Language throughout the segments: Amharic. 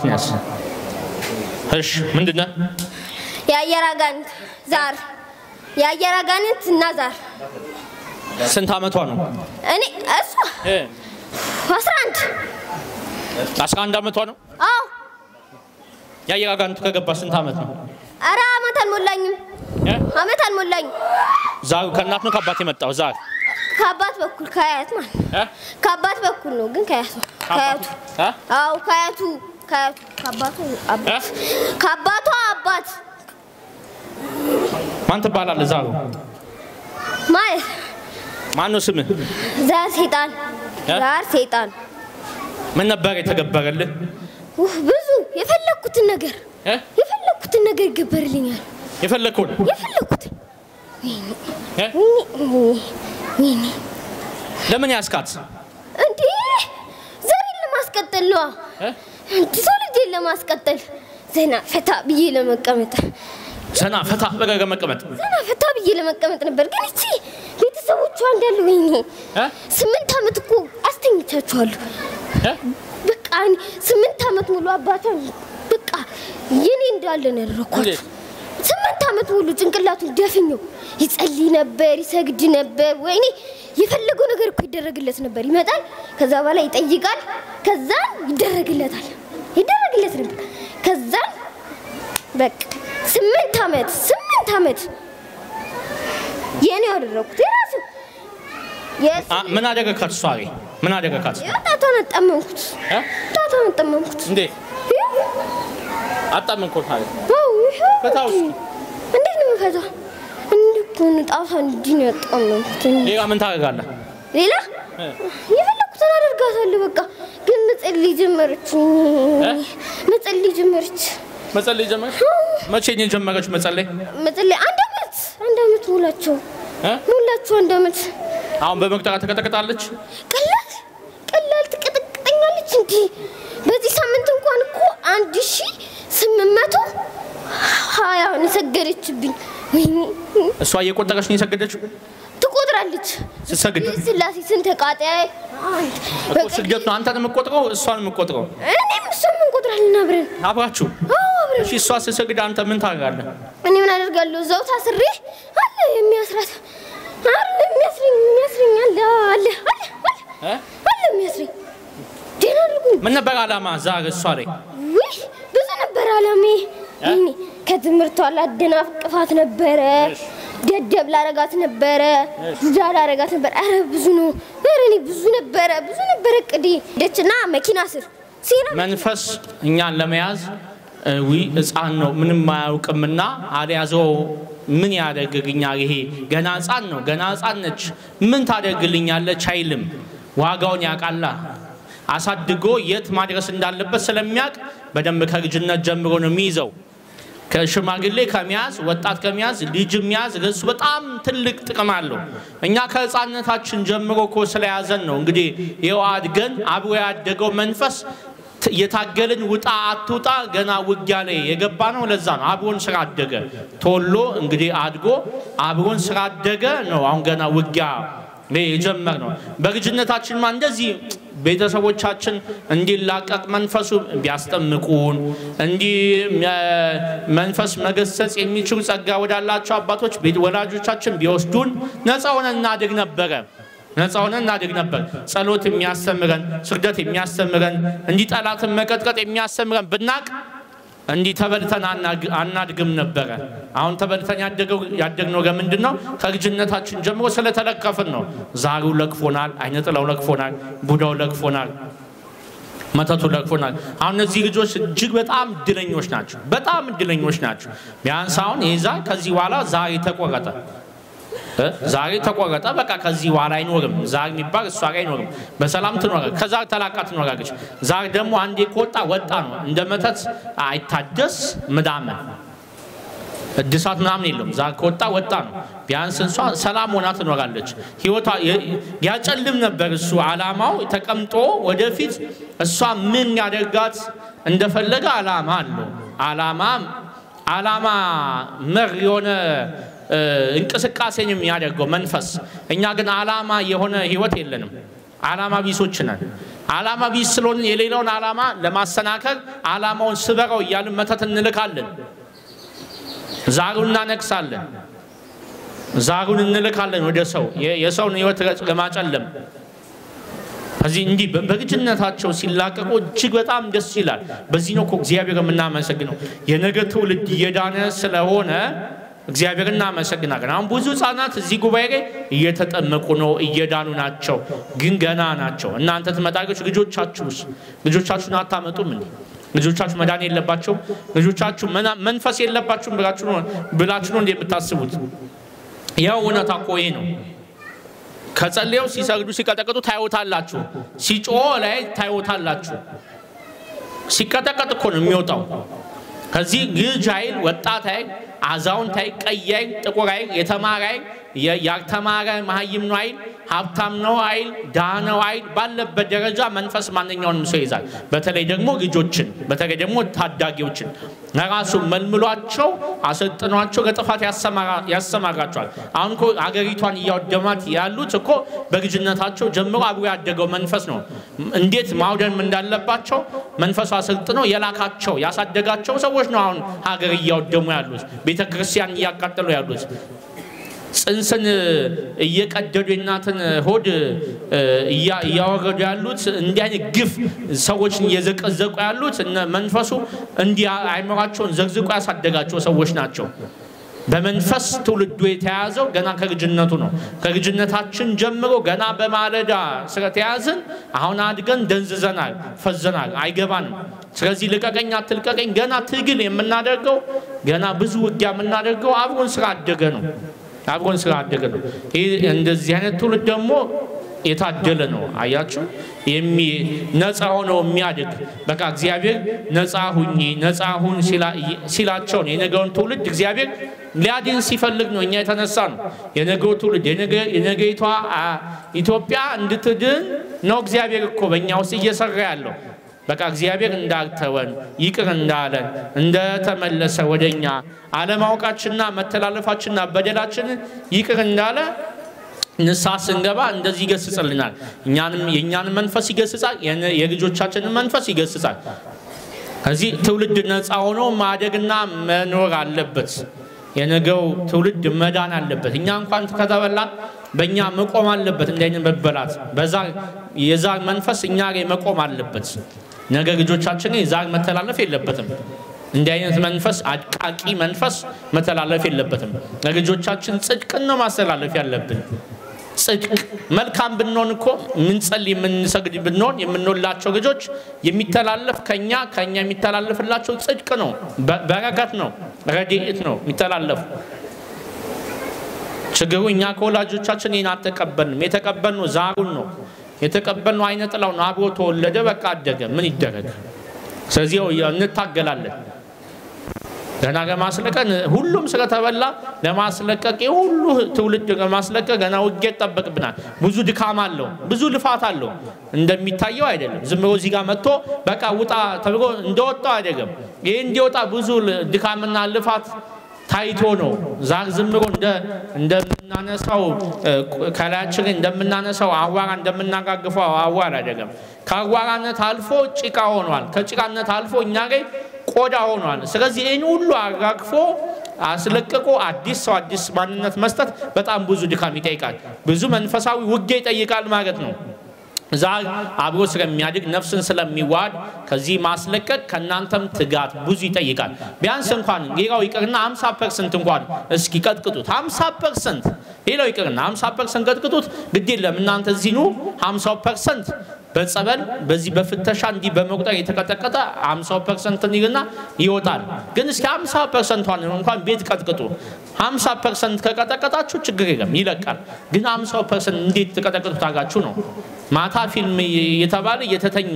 አባትን ያስ እሺ ምንድን ነህ? የአየር አጋንንት ዛር የአየር አጋንንት እና ዛር ስንት አመቷ ነው? እኔ እሷ እ አስራ አንድ አስራ አንድ አመቷ ነው። አዎ የአየር አጋንንቱ ከገባ ስንት አመት ነው? ኧረ አመት አልሞላኝም እ? አመት አልሞላኝም ዛሩ ከእናት ነው ከአባት የመጣው ዛር ከአባት በኩል ከአያት ማለት ነው እ? ከአባት በኩል ነው ግን ከአያቱ ከአያቱ እ? አዎ ከአያቱ ከአያቱ ከአባቱ አባት ከአባቷ አባት ማን ትባላለህ? ዛሩ ማለት ማን ነው ስምህ? ዛር ሴጣን እ? ዛር ሴጣን ምን ነበር የተገበረልህ? ውህ ብዙ የፈለግኩትን ነገር እ? የፈለግኩትን ነገር ይገበርልኛል የፈለግከውን የፈለግኩትን እ? ወይኔ ወይኔ ለምን ያስካት? እንዴ ዘሬን ለማስቀጠል ነዋ እ? እንዲ ሰው ልጄን ለማስቀጠል ዘና ፈታ ብዬ ለመቀመጥ ዘና ፈታ በገገ መቀመጥ ዘና ፈታ ብዬ ለመቀመጥ ነበር ግን እቺ ቤተሰቦቿ እንዳሉ ወይኔ እ? ስምንት ዓመት እኮ አስተኝቻችኋለሁ እ? በቃ እኔ ስምንት ዓመት ሙሉ አባቷን በቃ የኔ እንዳለ ነው ያደረኳት እንዴት? ስምንት ዓመት ሙሉ ጭንቅላቱን ደፍኘው ይጸልይ ነበር ይሰግድ ነበር ወይኔ የፈለገው ነገር እኮ ይደረግለት ነበር ይመጣል ከዛ በኋላ ይጠይቃል ከዛን ይደረግለታል ይደረግለት ነበር ከዛን በቃ ስምንት ዓመት ስምንት ዓመት የኔ ያደረኩት የራሱ የስ አ- ምን አደረካት? እሷ ላይ ምን አደረካት? ጣቷን አጣመምኩት እ? ጣቷን አጣመምኩት እንዴት ይኸው፣ አጣመንኮት አለ አዎ፣ ይኸው ፈታው እስኪ። እንዴት ነው የምፈታው? እንዲህ እኮ ነው ጣቷን እንዲህ ነው ያጣመምኩት እንጂ ሌላ ምን ታደርጋለህ? ሌላ እ? የፈለኩትን አደርጋታለሁ። በቃ ግን መጸለይ ጀመረች፣ መጸለይ ጀመረች፣ መጸለይ ጀመረች? መቼ ነው የጀመረችው መጸለይ? መጸለይ አንድ አመት አንድ አመት ሞላቸው እ? ሞላቸው አንድ አመት። አሁን በመቁጠሪያ ተቀጠቅጣለች? ቀላል ቀላል ትቀጠቅጠኛለች። እንዲህ በዚህ ሳምንት እንኳን እኮ አንድ ሺ ስምንት መቶ ሀያ ነው የሰገደችብኝ። ወይኔ እሷ እየቆጠረች ነው የሰገደችው? ትቆጥራለች። ስትሰግድ ስላሴ ስንት ተቃጣይ አንድ እኮ ስግደት ነው አንተን የምቆጥረው እሷን የምቆጥረው እኔም እሷም እንቆጥራለን አብረን። አብራችሁ። አዎ አብረን። እሺ እሷ ስትሰግድ አንተ ምን ታደርጋለህ? እኔ ምን አደርጋለሁ? እዛው ታስሬ አለ የሚያስራት አለ የሚያስረኝ የሚያስረኝ አለ አለ አለ አለ እ? አለ የሚያስረኝ ደህና አድርጉኝ። ምን ነበር አላማ ዛሬ እሷ ላይ? ውይ ብዙ ነበር አላሜ። እኔ ከትምህርቷ ላደናቅፋት ነበረ፣ እሺ። ደደብ ላረጋት ነበረ፣ ዱዳ ላረጋት ነበር። አረ ብዙ ነው። አረ እኔ ብዙ ነበረ ብዙ ነበረ እቅዴ። ደችና መኪና ስር ሲራ መንፈስ እኛን ለመያዝ እ, ዊ ህፃን ነው ምንም አያውቅምና አልያዘው ምን ያደርግልኛል? ይሄ ገና ህፃን ነው፣ ገና ህፃን ነች። ምን ታደርግልኛለች አይልም። ዋጋውን ያውቃላ። አሳድጎ የት ማድረስ እንዳለበት ስለሚያውቅ በደንብ ከልጅነት ጀምሮ ነው የሚይዘው። ከሽማግሌ ከመያዝ ወጣት ከመያዝ ልጅ መያዝ ለሱ በጣም ትልቅ ጥቅም አለው። እኛ ከህፃንነታችን ጀምሮ እኮ ስለያዘን ነው እንግዲህ ይኸው አድገን አብሮ ያደገው መንፈስ ት- የታገልን ውጣ አትውጣ ገና ውጊያ ላይ የገባ ነው። ለዛ ነው አብሮን ስራ አደገ ተወሎ እንግዲህ አድጎ አብሮን ስራ አደገ ነው። አሁን ገና ውጊያ ላይ የጀመር ነው። በልጅነታችንማ እንደዚህ ቤተሰቦቻችን እንዲላቀቅ መንፈሱ ቢያስጠምቁን እንዲህ መ- መንፈስ መገሰጽ የሚችሉ ጸጋ ወዳላቸው አባቶች ቤት ወላጆቻችን ቢወስዱን ነፃ ሆነን እናድግ ነበረ። ነፃ ሆነን እናድግ ነበር። ጸሎት የሚያስተምረን፣ ስግደት የሚያስተምረን፣ እንዲህ ጠላትን መቀጥቀጥ የሚያስተምረን ብናቅ እንዲህ ተበልተን አናግ- አናድግም ነበረ። አሁን ተበልተን ያደገው- ያደግነው ለምንድን ነው? ከልጅነታችን ጀምሮ ስለተለከፍን ነው። ዛሩ ለክፎናል፣ አይነጥላው ለክፎናል፣ ቡዳው ለክፎናል፣ መተቱ ለክፎናል። አሁን እነዚህ ልጆች እጅግ በጣም እድለኞች ናቸው። በጣም እድለኞች ናቸው። ቢያንስ አሁን ይህ ዛር ከዚህ በኋላ ዛሬ ተቆረጠ እ? ዛሬ ተቆረጠ። በቃ ከዚህ በኋላ አይኖርም። ዛር የሚባል እሷ ጋር አይኖርም። በሰላም ትኖረ ከዛር ተላቃ ትኖራለች። ዛር ደግሞ አንዴ ከወጣ ወጣ ነው። እንደ መተት አይታደስ ምዳምን እድሳት ምናምን የለውም። ዛር ከወጣ ወጣ ነው። ቢያንስ እንሷ ሰላም ሆና ትኖራለች። ህይወቷ የ- ያጨልም ነበር እሱ አላማው ተቀምጦ ወደፊት እሷ ምን ያደርጋት እንደፈለገ አላማ አለው። አላማ አላማ መር የሆነ እ፣ እንቅስቃሴን የሚያደርገው መንፈስ። እኛ ግን አላማ የሆነ ህይወት የለንም። አላማ ቢሶች ነን። ዓላማ ቢስ ስለሆን የሌላውን ዓላማ ለማሰናከል ዓላማውን ስበረው እያልን መተት እንልካለን። ዛሩን እናነግሳለን። ዛሩን እንልካለን ወደ ሰው የሰውን ሕይወት ለማጨለም ከዚህ እንዲህ በልጅነታቸው ሲላቀቁ እጅግ በጣም ደስ ይላል። በዚህ ነው እኮ እግዚአብሔር የምናመሰግነው። የነገ ትውልድ እየዳነ ስለሆነ እግዚአብሔር እናመሰግናለን። አሁን ብዙ ሕፃናት እዚህ ጉባኤ ላይ እየተጠመቁ ነው፣ እየዳኑ ናቸው፣ ግን ገና ናቸው። እናንተ ትመጣላችሁ። ልጆቻችሁስ ልጆቻችሁን አታመጡም እንዴ? ልጆቻችሁ መዳን የለባቸውም? ልጆቻችሁ መንፈስ የለባችሁም ብላችሁ ነው እንዴ የምታስቡት? ያው እውነታ እኮ ይሄ ነው። ከጸለየው ሲሰግዱ ሲቀጠቅጡ ታዩታላችሁ። ሲጮህ ላይ ታዩታላችሁ። ሲቀጠቀጥ እኮ ነው የሚወጣው። ከዚህ ልጅ አይል፣ ወጣት አይል፣ አዛውንት አይል፣ ቀይ አይል፣ ጥቁር አይል፣ የተማረ አይል፣ ያልተማረ መሀይም ነው አይል፣ ሀብታም ነው አይል፣ ድሃ ነው አይል፣ ባለበት ደረጃ መንፈስ ማንኛውንም ሰው ይዛል። በተለይ ደግሞ ልጆችን፣ በተለይ ደግሞ ታዳጊዎችን ለራሱ መልምሏቸው አሰልጥኗቸው ለጥፋት ያሰማራቸዋል። አሁን እኮ አገሪቷን እያወደማት ያሉት እኮ በልጅነታቸው ጀምሮ አብሮ ያደገው መንፈስ ነው። እንዴት ማውደም እንዳለባቸው መንፈሱ አሰልጥነው የላካቸው ያሳደጋቸው ሰዎች ነው አሁን ሀገር እያወደሙ ያሉት፣ ቤተ ክርስቲያን እያቃጠሉ ያሉት ጽንስን እየቀደዱ የእናትን ሆድ እያወረዱ ያሉት እንዲህ አይነት ግፍ ሰዎችን እየዘቀዘቁ ያሉት መንፈሱ እንዲህ አይምሯቸውን ዘግዝቆ ያሳደጋቸው ሰዎች ናቸው። በመንፈስ ትውልዱ የተያዘው ገና ከልጅነቱ ነው። ከልጅነታችን ጀምሮ ገና በማለዳ ስለተያዝን አሁን አድገን ደንዝዘናል፣ ፈዘናል፣ አይገባንም። ስለዚህ ልቀቀኝ አትልቀቀኝ ገና ትግል የምናደርገው ገና ብዙ ውጊያ የምናደርገው አብሮን ስላደገ ነው አብሮን ስላደገ ነው። ይህ እንደዚህ አይነት ትውልድ ደግሞ የታደለ ነው። አያችሁ፣ ነፃ ሆነው የሚያድግ በቃ እግዚአብሔር ነፃ ሁኚ ነፃ ሁን ሲላቸው ነው። የነገውን ትውልድ እግዚአብሔር ሊያድን ሲፈልግ ነው እኛ የተነሳ ነው። የነገው ትውልድ የነገይቷ ኢትዮጵያ እንድትድን ነው እግዚአብሔር እኮ በእኛ ውስጥ እየሰራ ያለው። በቃ እግዚአብሔር እንዳልተወን ይቅር እንዳለን እንደተመለሰ ወደኛ አለማወቃችንና መተላለፋችንና በደላችንን ይቅር እንዳለ ንስሐ ስንገባ እንደዚህ ይገስጽልናል። እኛንም የእኛንን መንፈስ ይገስጻል፣ የልጆቻችንን መንፈስ ይገስጻል። ከዚህ ትውልድ ነፃ ሆኖ ማደግና መኖር አለበት። የነገው ትውልድ መዳን አለበት። እኛ እንኳን ከተበላን በእኛ መቆም አለበት። እንዲህ አይነት መበላት በዛር የዛር መንፈስ እኛ ላይ መቆም አለበት። ነገ ልጆቻችን የዛር መተላለፍ የለበትም። እንዲህ አይነት መንፈስ አድቃቂ መንፈስ መተላለፍ የለበትም። ለልጆቻችን ጽድቅን ነው ማስተላለፍ ያለብን። ጽድቅ መልካም ብንሆን እኮ የምንጸልይ የምንሰግድ ብንሆን የምንወላቸው ልጆች የሚተላለፍ ከኛ ከኛ የሚተላለፍላቸው ጽድቅ ነው፣ በረከት ነው፣ ረድኤት ነው የሚተላለፉ። ችግሩ እኛ ከወላጆቻችን ይህን አልተቀበልንም። የተቀበልነው ዛሩን ነው የተቀበልነው አይነ ጥላው ነው። አብሮ ተወለደ፣ በቃ አደገ። ምን ይደረግ? ስለዚህ እንታገላለን ገና ለማስለቀቅ ሁሉም ስለተበላ ለማስለቀቅ የሁሉ ትውልድ ለማስለቀቅ ገና ውጌ ይጠበቅብናል። ብዙ ድካም አለው፣ ብዙ ልፋት አለው። እንደሚታየው አይደለም። ዝም ብሎ እዚህ ጋር መጥቶ በቃ ውጣ ተብሎ እንደወጣው አይደለም። ይህ እንዲወጣ ብዙ ድካምና ልፋት ታይቶ ነው። ዛር ዝም ብሎ እንደምናነሳው ከላያችን ላይ እንደምናነሳው አዋራ እንደምናጋግፈው አዋራ አይደለም። ከአዋራነት አልፎ ጭቃ ሆኗል። ከጭቃነት አልፎ እኛ ላይ ቆዳ ሆኗል። ስለዚህ ይህን ሁሉ አራግፎ አስለቅቆ አዲስ ሰው አዲስ ማንነት መስጠት በጣም ብዙ ድካም ይጠይቃል። ብዙ መንፈሳዊ ውጊያ ይጠይቃል ማለት ነው። ዛር አብሮ ስለሚያድግ ነፍስን ስለሚዋድ ከዚህ ማስለቀቅ ከእናንተም ትጋት ብዙ ይጠይቃል። ቢያንስ እንኳን ሌላው ይቅርና 50 ፐርሰንት እንኳን እስኪ ቀጥቅጡት። 50 ፐርሰንት ሌላው ይቅርና 50 ፐርሰንት ቀጥቅጡት። ግድ የለም እናንተ እዚህ ኑ 50 ፐርሰንት በጸበል በዚህ በፍተሻ እንዲህ በመቁጠር የተቀጠቀጠ 50 ፐርሰንት ይልና ይወጣል። ግን እስኪ 50 ፐርሰንቷን እንኳን ቤት ቀጥቅጡ። 50 ፐርሰንት ከቀጠቀጣችሁ ችግር የለም ይለቃል። ግን 50 ፐርሰንት እንዴት ትቀጠቅጡታላችሁ ነው ማታ ፊልም የተባለ የተተኛ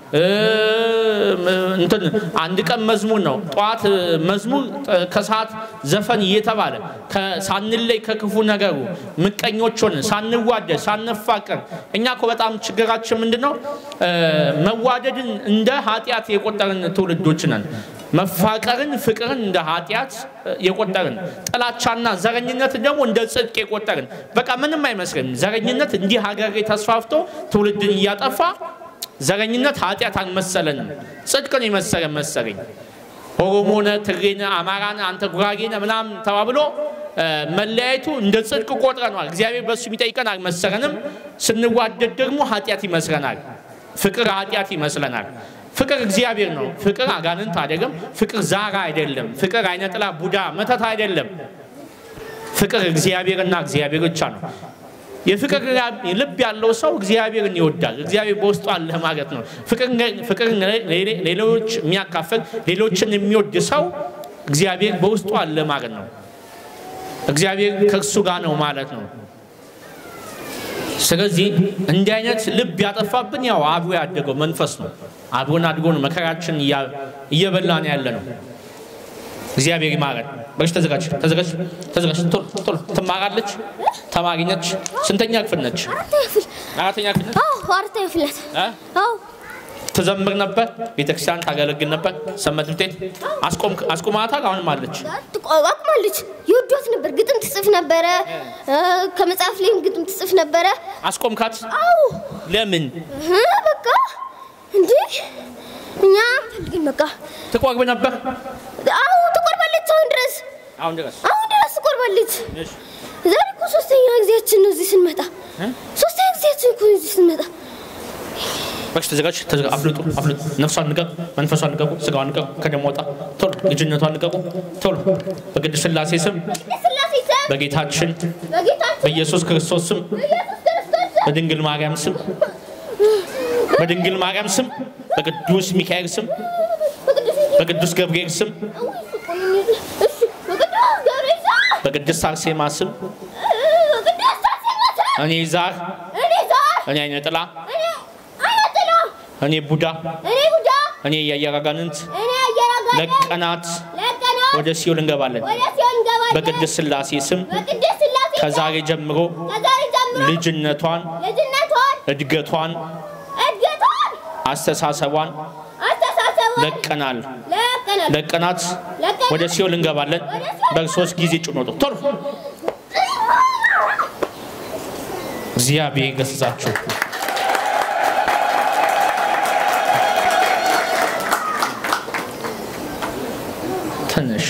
እንትን አንድ ቀን መዝሙር ነው፣ ጠዋት መዝሙር፣ ከሰዓት ዘፈን እየተባለ ሳንለይ ከክፉ ነገሩ ምቀኞች ሆነን ሳንዋደድ ሳንፋቀር። እኛ እኮ በጣም ችግራችን ምንድን ነው? መዋደድን እንደ ኃጢአት የቆጠርን ትውልዶች ነን። መፋቀርን ፍቅርን እንደ ኃጢአት የቆጠርን ጥላቻና ዘረኝነትን ደግሞ እንደ ጽድቅ የቆጠርን በቃ ምንም አይመስልም። ዘረኝነት እንዲህ ሀገር ተስፋፍቶ ትውልድን እያጠፋ ዘረኝነት ኃጢአት አልመሰለንም። ጽድቅን የመሰለን መሰለኝ። ኦሮሞነ፣ ትግሬነ፣ አማራነ፣ አንተ ጉራጌነ ምናምን ተባብሎ መለያየቱ እንደ ጽድቅ ቆጥረነዋል። እግዚአብሔር በእሱ የሚጠይቀን አልመሰለንም። ስንዋደድ ደግሞ ኃጢአት ይመስለናል። ፍቅር ኃጢአት ይመስለናል። ፍቅር እግዚአብሔር ነው። ፍቅር አጋንንት አይደለም። ፍቅር ዛራ አይደለም። ፍቅር አይነጥላ ቡዳ መተት አይደለም። ፍቅር እግዚአብሔርና እግዚአብሔር ብቻ ነው። የፍቅር ልብ ያለው ሰው እግዚአብሔርን ይወዳል። እግዚአብሔር በውስጡ አለ ማለት ነው። ፍቅር ሌሎች የሚያካፍል ሌሎችን የሚወድ ሰው እግዚአብሔር በውስጡ አለ ማለት ነው። እግዚአብሔር ከእርሱ ጋር ነው ማለት ነው። ስለዚህ እንዲህ አይነት ልብ ያጠፋብን ያው አብሮ ያደገው መንፈስ ነው። አብሮን አድጎ ነው መከራችን እየበላን ያለ ነው። እግዚአብሔር ይማረን። በሽ ተዘጋጅ ተዘጋጅ ተዘጋጅ። ቶሎ ቶሎ ትማራለች። ተማሪ ነች። ስንተኛ ክፍል ነች? አራተኛ ክፍል ነች። አዎ አራተኛ ክፍል ናት። እ? አዎ ትዘምር ነበር። ቤተክርስቲያን ታገለግል ነበር። ሰንበት ትምህርት ቤት አስቆም አስቆማታል። አሁንም አለች። አቁማለች። ይወዷት ነበር። ግጥም ትጽፍ ነበረ። ከመጽሐፍ ላይም ግጥም ትጽፍ ነበረ። አስቆምካት? አዎ ለምን? እ በቃ እንዴ እኛ ፈልግን በቃ ትቆርብ ነበር? አዎ ትቆርባለች። አሁን ድረስ አሁን ድረስ አሁን ድረስ ትቆርባለች። እሺ። ዛሬ እኮ ሶስተኛ ጊዜያችን ነው እዚህ ስንመጣ። እ? ሶስተኛ ጊዜያችን እኮ ነው እዚህ ስንመጣ። በሽ ተዘጋጅ ተዘጋ አፍልጡ አፍልጡ። ነፍሷን ንቀቁ፣ መንፈሷን ንቀቁ፣ ስጋዋን ንቀቁ፣ ከደም ወጣ ቶሎ ልጅነቷን ንቀቁ ቶሎ በቅድስት ሥላሴ ስም የሥላሴ ስም በጌታችን በጌታችን በኢየሱስ ክርስቶስ ስም በኢየሱስ ክርስቶስ ስም በድንግል ማርያም ስም በድንግል ማርያም ስም በቅዱስ ሚካኤል ስም በቅዱስ በቅዱስ ገብርኤል ስም እሺ በቅዱስ ገብርኤል ስም በቅድስት አርሴማ ስም በቅዱስ አርሴማ ስም እኔ ዛር እኔ ዛር እኔ አይነ ጥላ እኔ አያጥላ እኔ ቡዳ እኔ ሁዳ እኔ የአየር አጋንንት እኔ አየራጋለ ለቀናት ለቀና ወደ ሲኦል እንገባለን። ወደ ሲሆን ገባለ በቅድስት ሥላሴ ስም በቅዱስ ሥላሴ ስም ከዛሬ ጀምሮ ከዛሬ ጀምሮ ልጅነቷን፣ ልጅነቷን እድገቷን፣ እድገቷን አስተሳሰቧን አስተሳሰቧን ለቀናል ለቀናል ለቀናት ለቀናት ወደ ሲኦል እንገባለን። በሶስት ጊዜ ጭኖ ቶሎ እግዚአብሔር ይገስጻችሁ። ትንሽ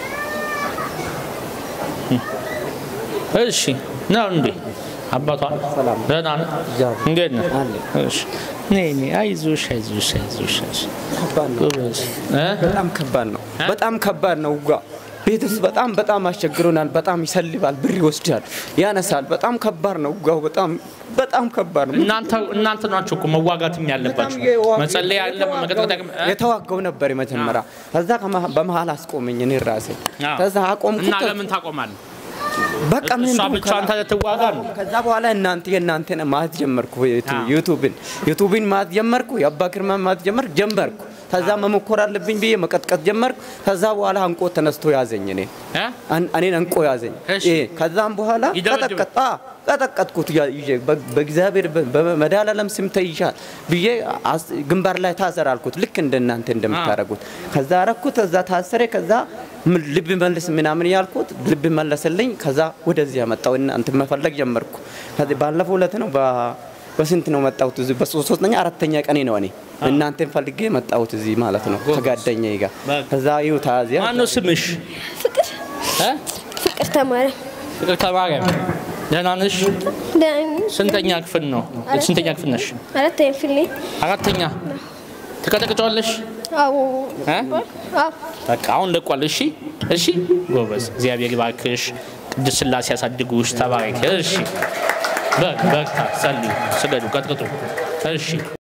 እሺ ነው እንዴ? አባቷ ደህና ነህ? እንዴት ነህ? እሺ ነይ ነይ፣ አይዞሽ አይዞሽ አይዞሽ አይዞሽ። ከባድ ነው። ጎበዝ እ? በጣም ከባድ ነው። በጣም ከባድ ነው። ጓ ቤት ውስጥ በጣም በጣም አስቸግሮናል። በጣም ይሰልባል፣ ብር ይወስዳል፣ ያነሳል። በጣም ከባድ ነው። ጓው በጣም በጣም ከባድ ነው። እናንተ እናንተ ናችሁ እኮ መዋጋትም ያለባችሁ መጸለይ ያለ መቀጥቀጥ የተዋጋው ነበር መጀመሪያ። ከዛ ከመሀ- በመሀል አስቆመኝ እኔ ራሴ አዎ። ከዛ አቆምኩት። እና ለምን ታቆማለህ? በቃ ምን እሷ እንደሆነ ብቻዋን ከላ- ትዋጋ ነው። ከዛ በኋላ እናንተ የእናንተን ማየት ጀመርኩ። ዩቱ- አዎ። ዩቱብን ዩቱብን ማየት ጀመርኩ። የአባ ግርማ ማየት ጀመርኩ ጀመርኩ። ከዛ መሞከር አለብኝ ብዬ መቀጥቀጥ ጀመርኩ። ከዛ በኋላ አንቆ ተነስቶ ያዘኝ እኔ እ? አን- እኔን አንቆ ያዘኝ። እሺ። ይሄ ከዛም በኋላ ይደበድብ- ቀጠቀጥ አ- ቀጠቀጥኩት ያ- ይዤ በ- በእግዚአብሔር በ- በመድኃኒዓለም ስም ተይዣል ብዬ አስ- ግንባር ላይ ታሰር አልኩት። ልክ እንደ እናንተ እንደምታደርጉት ከዛ አረኩት። ከዛ ታሰረ። ከዛ ምን- ልብ መልስ ምናምን ያልኩት ልብ መለሰልኝ። ከዛ ወደዚህ ያመጣው እናንተ መፈለግ ጀመርኩ። ከዚህ ባለፈው ዕለት ነው በ- በስንት ነው መጣሁት? እዚህ በሶስተኛ አራተኛ ቀኔ ነው እኔ እናንተን ፈልጌ መጣሁት እዚህ ማለት ነው ከጓደኛዬ ጋር በቃ። ከዛ ይኸው ታዚያ ማነው ስምሽ? ፍቅር እ? ፍቅር ተማረ ፍቅርተ ማርያም ደህና ነሽ? ስንተኛ ክፍል ነው? ስንተኛ ክፍል ነሽ? አራተኛ ክፍል ነኝ። አራተኛ። ትቀጠቅጫዋለሽ? አዎ እ? አዎ በቃ አሁን ለቋል። እሺ እሺ፣ ጎበዝ። እግዚአብሔር ይባርክሽ። ቅድስት ሥላሴ ያሳድጉሽ። ተባረክ። እሺ፣ በርታ፣ ጸልዩ፣ ስገዱ፣ ቀጥቅጡ። እሺ